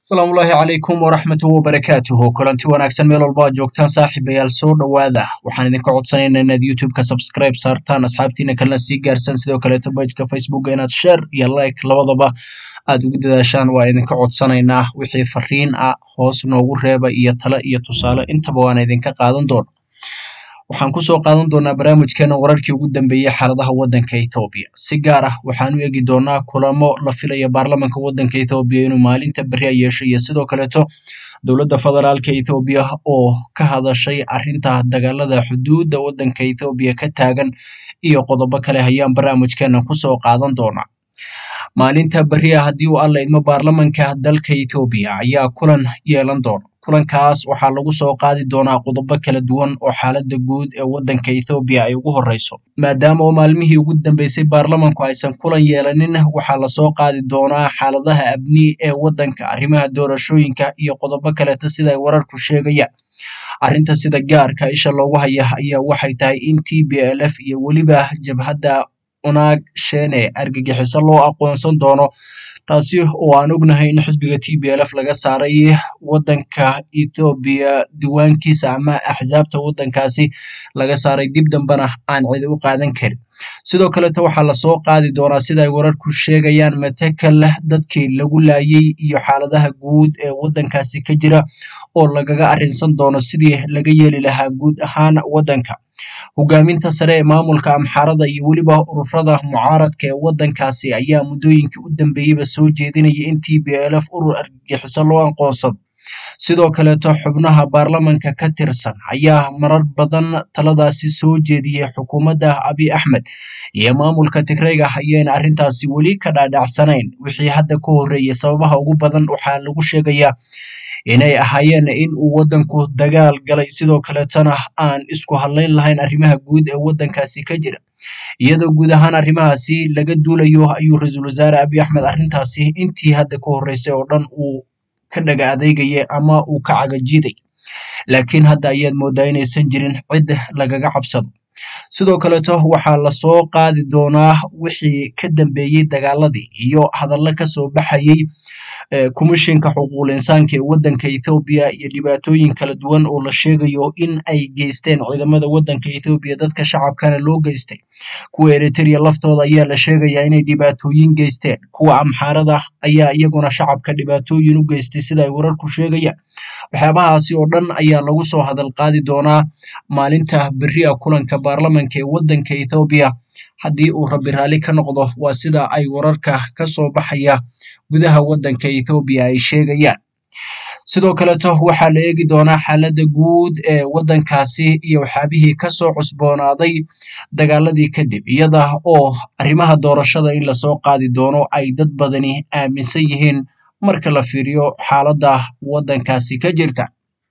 asalaamullaahi calaykum waraxmatuhu wabarakaatuhu kulanti wanaagsan meel walba aad joogtaan saaxiibayaal soo dhowaada waxaan idinka codsanaynaa inaad youtube-ka subscribe saartaan asxaabtiina kalena sii gaarsan sidoo kaleeto bajka facebooka inaad share iyo like labadaba aad ugu dadaashaan waa idinka codsanaynaa wixii fariin ah hoos noogu reeba iyo talo iyo tusaale intaba waana idinka qaadan doona waxaan kusoo qaadan doonaa barnaamijkeena wararkii ugu dambeeyey xaaladaha waddanka ethoobiya si gaar ah waxaan u eegi doonaa kulamo la filaya baarlamanka waddanka ethoobiya inuu maalinta beri a yeesho iyo sidoo kaleeto dowladda federaalka ethoobiya oo ka hadashay arrinta dagaalada xuduudda waddanka ethoobiya ka taagan iyo qodobo kale ayaan barnaamijkeena kusoo qaadan doonaa maalinta beri a haddii uu alla idmo baarlamanka dalka ethoobiya ayaa kulan yeelan doona kulankaas waxaa lagu soo qaadi doonaa qodobo kala duwan oo xaaladda guud ee waddanka ethoobiya ay ugu horreyso maadaama oo maalmihii ugu dambeysay baarlamanku aysan kulan yeelanin waxaa lasoo qaadi doonaa xaaladaha abni ee waddanka arrimaha doorashooyinka iyo qodobo kaleeta sida ay wararku sheegayaan arrinta sida gaarka isha loogu haya ayaa waxay tahay in t b l f iyo weliba jabhadda unaag shene argagixiso loo aqoonsan doono taasi oo aan ognahay in xisbiga t b l f laga saaray waddanka ethoobiya diiwaankiisa ama axsaabta waddankaasi laga saaray dib dambena aan cidi u qaadan karin sidoo kaleto waxaa lasoo qaadi doonaa sida ay wararku sheegayaan matakal dadkii lagu laayay iyo xaaladaha guud ee waddankaasi ka jira oo lagaga arrinsan doono sidii laga yeeli lahaa guud ahaan waddanka hogaaminta sare ee maamulka amxaarada iyo weliba ururada mucaaradka ee waddankaasi ayaa muddooyinkii u dambeeyeyba soo jeedinaya in t b l f urur argagixiso loo aqoonsado sidoo kaleeto xubnaha baarlamanka ka tirsan ayaa marar badan taladaasi soo jeediyey xukuumadda abiy axmed iyo maamulka tigreyga ayayna arrintaasi weli ka dhaadhacsanayn wixii hadda ka horreeyay sababaha ugu badan waxaa lagu sheegayaa inay ahaayeen in uu waddanku dagaal galay sidoo kaleetona aan isku hadlayn lahayn arrimaha guud ee waddankaasi ka jira iyadoo guud ahaan arrimahaasi laga duulayo ayuu ra-iisul wasaare abiy axmed arrintaasi intii hadda ka horreysay oo dhan uu ka dhaga adeegaya ama uu ka cagajiiday laakiin hadda ayaad moodaa inaysan jirin cid lagaga cabsado sidoo kaleeto waxaa lasoo qaadi doonaa wixii ka dambeeyey dagaaladii iyo hadallo kasoo baxayey komishinka xuquuqul insaanka ee waddanka ethoobiya iyo dhibaatooyin kala duwan oo la sheegayo in ay geysteen ciidamada waddanka ethoobiya dadka shacabkana loo geystay kuwa eritrea laftooda ayaa la sheegayaa inay dhibaatooyin geysteen kuwa amxaarada ayaa iyaguna shacabka dhibaatooyin u geystay sida ay wararku sheegayaan waxyaabahaasi oo dhan ayaa lagu soo hadal qaadi doonaa maalinta beri a kulanka baarlamanka ee waddanka ethoobiya haddii uu rabbi raalli ka noqdo waa sida ay wararka ka soo baxaya gudaha waddanka ethoobiya ay sheegayaan sidoo kaleto waxaa la eegi doonaa xaaladda guud ee waddankaasi iyo waxyaabihii kasoo cusboonaaday dagaaladii kadib iyada oo arrimaha doorashada in lasoo qaadi doono ay dad badani aaminsan yihiin marka la fiiriyo xaaladda waddankaasi ka jirta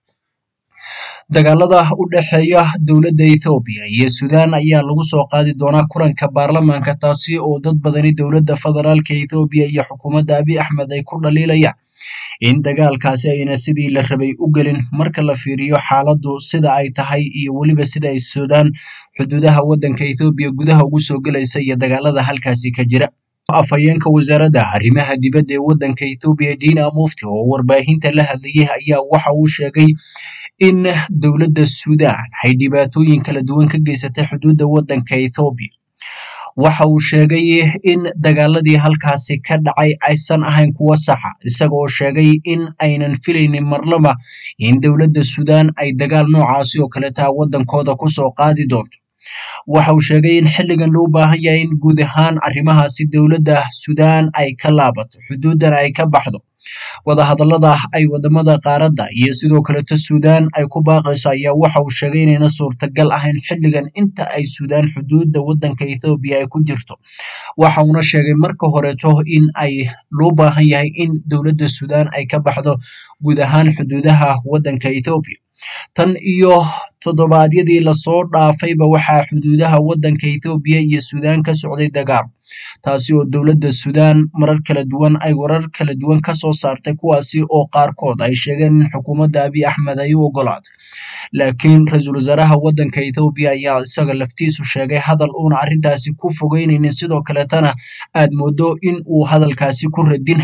dagaalada u dhexeeya dowladda ethoobiya iyo suudaan ayaa lagu soo qaadi doonaa kulanka baarlamaanka taasi oo dad badani dowladda federaalka ethoobiya iyo xukuumadda abiy axmed ay ku dhaliilayaan in dagaalkaasi ayna sidii la rabay u gelin marka la fiiriyo xaaladdu sida ay tahay iyo weliba sida ay suudaan xuduudaha waddanka ethoobiya gudaha ugu soo gelaysa iyo dagaalada halkaasi ka jira afhayeenka wasaaradda arrimaha dibadda ee waddanka ethoobiya dina mufti oo warbaahinta la hadlayay ayaa waxa uu sheegay in dowladda suudaan ay dhibaatooyin kala duwan ka geysatay xuduudda waddanka ethoobiya waxa uu sheegay in dagaaladii halkaasi ka dhacay aysan ahayn kuwo saxa isaga oo sheegay in aynan filaynin marlaba in dowladda suudaan ay dagaal noocaasi oo kaleeta waddankooda kusoo qaadi doonto waxa uu sheegay in xilligan loo baahan yahay in guud ahaan arrimahaasi dowladda suudaan ay ka laabato xuduuddana ay ka baxdo wadahadallada ay wadamada qaaradda iyo sidoo kaleto suudaan ay ku baaqayso ayaa waxa uu sheegay inayna suurtagal ahayn xilligan inta ay suudaan xuduudda waddanka ethoobiya ay ku jirto waxa uuna sheegay marka horeeto in ay loo baahan yahay in dowladda suudaan ay ka baxdo guud ahaan xuduudaha waddanka ethoobiya tan iyo toddobaadyadii lasoo dhaafayba waxaa xuduudaha waddanka ethoobiya iyo suudaan ka socday dagaal taasi oo dowladda suudaan marar kala duwan ay warar kala duwan ka soo saartay kuwaasi oo qaarkood ay sheegeen in xukuumadda abiy axmed ay u ogolaaday laakiin ra-iisul wasaaraha waddanka ethoobiya ayaa isaga laftiisu sheegay hadal uuna arrintaasi ku fogeynaynin sidoo kaleetana aad moodo in uu hadalkaasi ku radinhay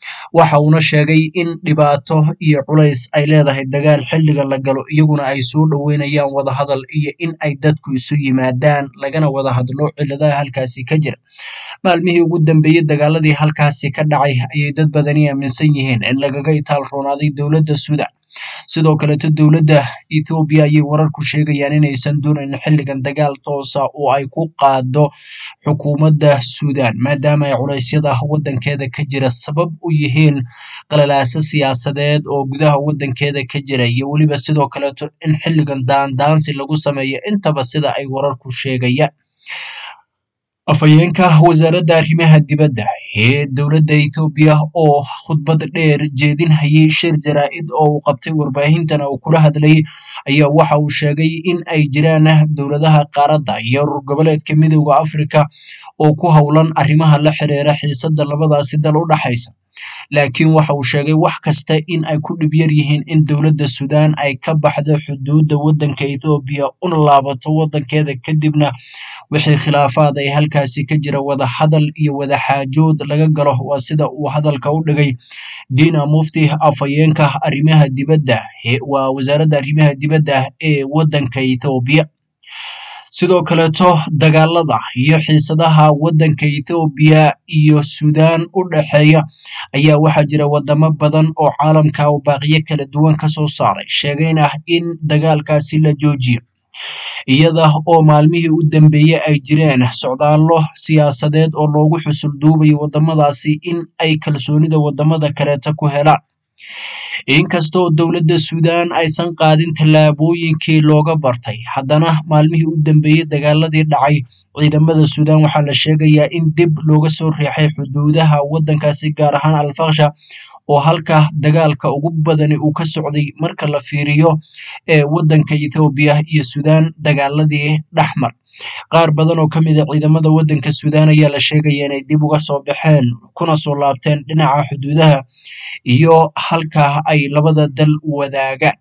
waxa uuna sheegay in dhibaato iyo culays ay leedahay dagaal xilligan la galo iyaguna ay soo dhoweynayaan wadahadal iyo in ay dadku isu yimaadaan lagana wada hadlo ciladaha halkaasi ka jira maalmihii ugu dambeeyey dagaaladii halkaasi ka dhacay ayay dad badani aaminsan yihiin in lagaga itaal roonaaday dowladda suudan sidoo kaleeto dowladda ethoobiya ayay wararku sheegayaan inaysan doonayn xilligan dagaal toosa oo ay ku qaado xukuumadda suudan maadaama ay culeysyada waddankeeda ka jira sabab u yihiin qalalaaso siyaasadeed oo gudaha waddankeeda ka jira iyo weliba sidoo kaleeto in xilligan daandaansi lagu sameeyo intaba sida ay wararku sheegayaan afhayeenka wasaaradda arrimaha dibadda ee dowladda ethoobiya oo khudbad dheer jeedinhayay shir jaraa'id oo uu qabtay warbaahintana uu kula hadlayay ayaa waxa uu sheegay in ay jiraan dowladaha qaaradda iyo urur goboleedka midowda afrika oo ku howlan arrimaha la xiriira xiisadda labadaasi dal u dhaxaysa laakiin waxa uu sheegay wax kasta in ay ku dhib yar yihiin in dowladda suudaan ay ka baxdo xuduudda waddanka ethoobiya una laabato waddankeeda kadibna wixii khilaafaad ay halkaasi ka jira wada hadal iyo wada xaajood laga galo waa sida uu hadalka u dhigay dina mufti afhayeenka arrimaha dibadda waa wasaaradda arrimaha dibadda ee waddanka ethoobiya sidoo kaleeto dagaalada iyo xiisadaha waddanka ethoobiya iyo suudaan u dhexeeya ayaa waxaa jira wadamo badan oo caalamka oo baaqiyo kala duwan ka soo saaray sheegayn ah in dagaalkaasi la joojiyo iyada oo maalmihii u dambeeyey ay jireen socdaallo siyaasadeed oo loogu xusul duubayo waddamadaasi in ay kalsoonida waddamada kaleeta ku helaan inkastoo dowladda suudaan aysan qaadin tallaabooyinkii looga bartay haddana maalmihii u dambeeyey dagaaladii dhacay ciidamada suudaan waxaa la sheegayaa in dib looga soo riixay xuduudaha waddankaasi gaar ahaan alfaksha oo halka dagaalka ugu badani uu ka socday marka la fiiriyo ee waddanka ethoobiya iyo suudaan dagaaladii dhexmar qaar badan oo ka mid a ciidamada waddanka suudaan ayaa la sheegaya inay dib uga soo baxeen kuna soo laabteen dhinaca xuduudaha iyo halka ay labada dal wadaagaan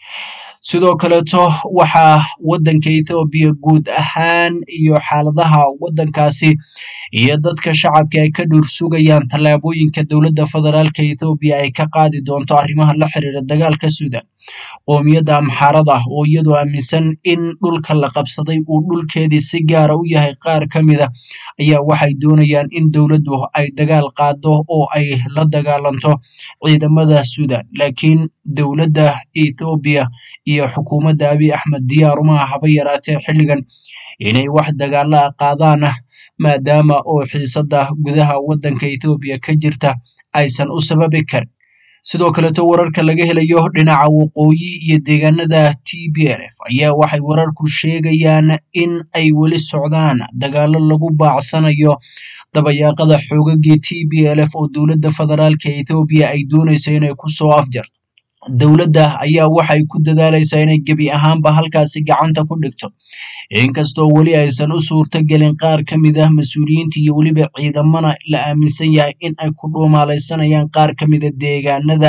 sidoo kaleeto waxaa waddanka ethoobiya guud ahaan iyo xaaladaha waddankaasi iyo dadka shacabka ay ka dhuur sugayaan tallaabooyinka dowladda federaalka ethoobiya ay ka qaadi doonto arrimaha la xiriira dagaalka suudan qoomiyadda amxaarada oo iyadoo aaminsan in dhulka la qabsaday uu dhulkeedii si gaara u yahay qaar ka mid a ayaa waxay doonayaan in dowladdu ay dagaal qaado oo ay la dagaalanto ciidamada suudan laakiin dowladda ethoobiya iyo xukuumadda abiy axmed diyaar uma haba yaraatee xilligan inay wax dagaala a qaadaan maadaama oo xiisadda gudaha waddanka ethoobiya ka jirta aysan u sababi karin sidoo kaleeto wararka laga helayo dhinaca waqooyi iyo deegaanada t b l f ayaa waxay wararku sheegayaan in ay weli socdaan dagaalo lagu baacsanayo dabayaaqada xoogagii t b l f oo dowladda federaalka ethoobiya ay doonaysa inay kusoo afjarto dowladda ayaa waxay ku dadaalaysaa inay gebi ahaanba halkaasi gacanta ku dhigto inkastoo weli aysan u suurto gelin qaar ka mid ah mas-uuliyiinta iyo weliba ciidamana la aaminsan yahay in ay ku dhuumaalaysanayaan qaar ka mida deegaanada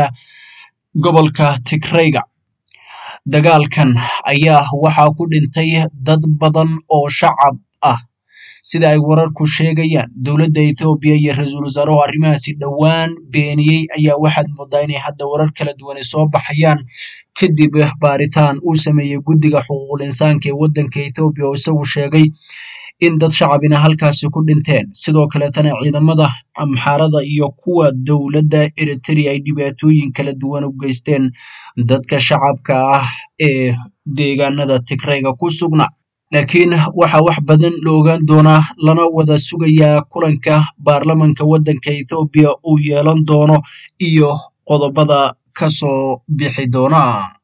gobolka tigrayga dagaalkan ayaa waxaa ku dhintay dad badan oo shacab ah sida ay wararku sheegayaan dowladda ethoobiya iyo ra-iisul wasaaruhu arrimahaasi dhowaan beeniyey ayaa waxaad moodaa inay hadda warar kala duwan ay soo baxayaan kadib baaritaan uu sameeyey guddiga xuquuqul insaanka ee waddanka ethoobiya oo isagu sheegay in dad shacabina halkaasi ku dhinteen sidoo kaleetana ciidamada amxaarada iyo kuwa dowladda eritrea ay dhibaatooyin kala duwan u geysteen dadka shacabka ah ee deegaanada tigrayga ku sugna laakiin waxaa wax badan la ogaan doonaa lana wada sugayaa kulanka baarlamanka waddanka ethoobiya uu yeelan doono iyo qodobada ka soo bixi doona